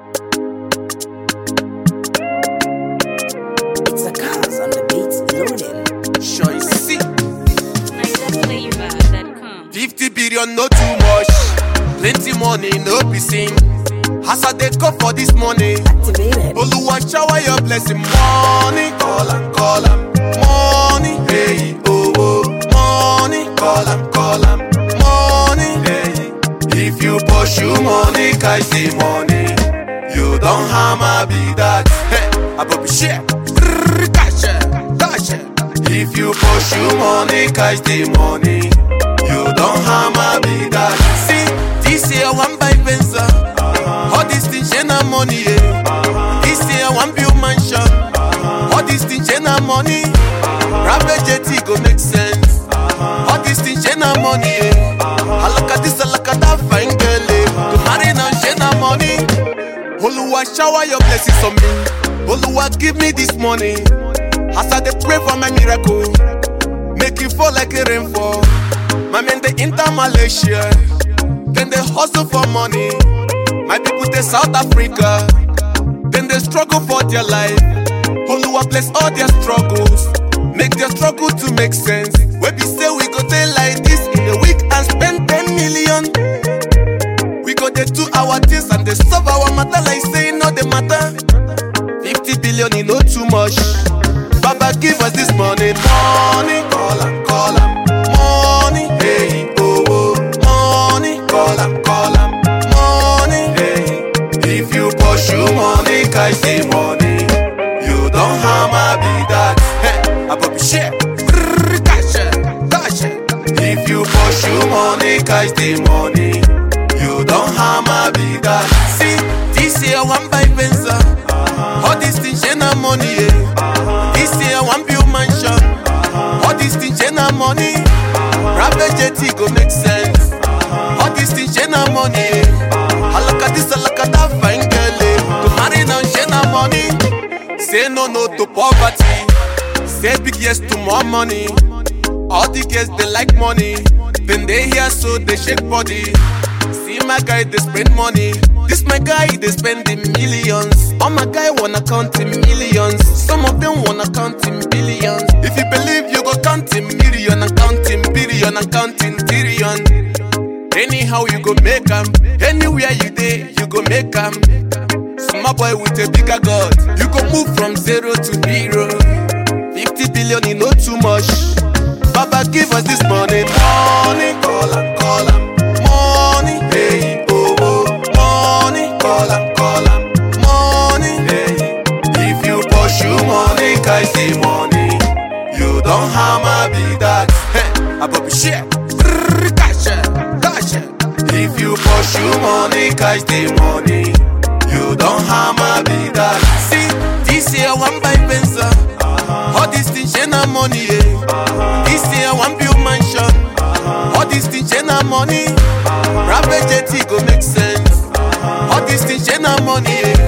It's a cars on the beat loading. Sure you see. NigerFlavor.com. 50 billion, no too much. Plenty money, no be seen. As I dey come for this money, Activated. Oluwa shower your blessing. Money, call am, call am. Money, hey, oh, oh. Money, call am, call am. Money, hey. If you pursue money, catch the money. You don't hammer be that. Hey, I go be share. Brrr, Cash it, cash it. If you pursue money, catch the money. You don't hammer be that. See, this year one buy Benza. All these things, yeah, na money, yeah. This year one build mansion. All these things, yeah, na money. Private jet go make sense. All these things, yeah, na money, yeah. I look at this, I look at that fine girl, eh. To marry now, yeah, na money. Oluwa shower your blessings on me. Oluwa give me this money. As I dey pray for my miracle, make it fall like a rainfall. My men they enter Malaysia, then they hustle for money. My people they South Africa, then they struggle for their life. Oluwa bless all their struggles, make their struggle to make sense. When we say we go there like this in a week and spend 10 million. We go dey do our things and they solve our matter like say no the matter. 50 billion is not too much. Baba give us this money, money. Call am, call am, money. Hey, oh, oh, money. Call am, call am, money. Hey, if you pursue money, catch the money. You don't hammer be that. Hey, I go be share. Brrr, Cash it, cash it. If you pursue money, catch the money. You don't hammer be that. See, this year one buy Benza. All these things, yeah, na money, yeah. This year one build mansion. All these things, yeah, na money. Private jet go make sense. All these things, yeah, na money, yeah. I look at this, I look at that fine girl, eh. To marry now, yeah, na money. Say no, no to poverty. Say big yes to more money. All the girls they like money. Then they hear so they shake body. See my guy they spend money. This my guy they spend in millions. All my guy wanna count in millions. Some of them wanna count in billions. If you believe you go count in million and count in billion and count in trillion. Anyhow you go make 'em. Anywhere you dey you go make 'em. Small boy with a bigger God. You go move from zero to hero. 50 billion is not too much. Baba give us this money, money. Call am, call am, money. Hey, oh, oh, money. Call am, call am, money. Hey, if you pursue money, catch the money. You don't hammer be that. Hey, I go be share. Brrr, Cash it, cash it. If you pursue money, catch the money. You don't hammer be that. See, this year one buy Benza. All these things, yeah, na money, yeah. This year one build mansion. All these things, yeah, na money. Private jet go make sense. All these things, yeah, na money, yeah.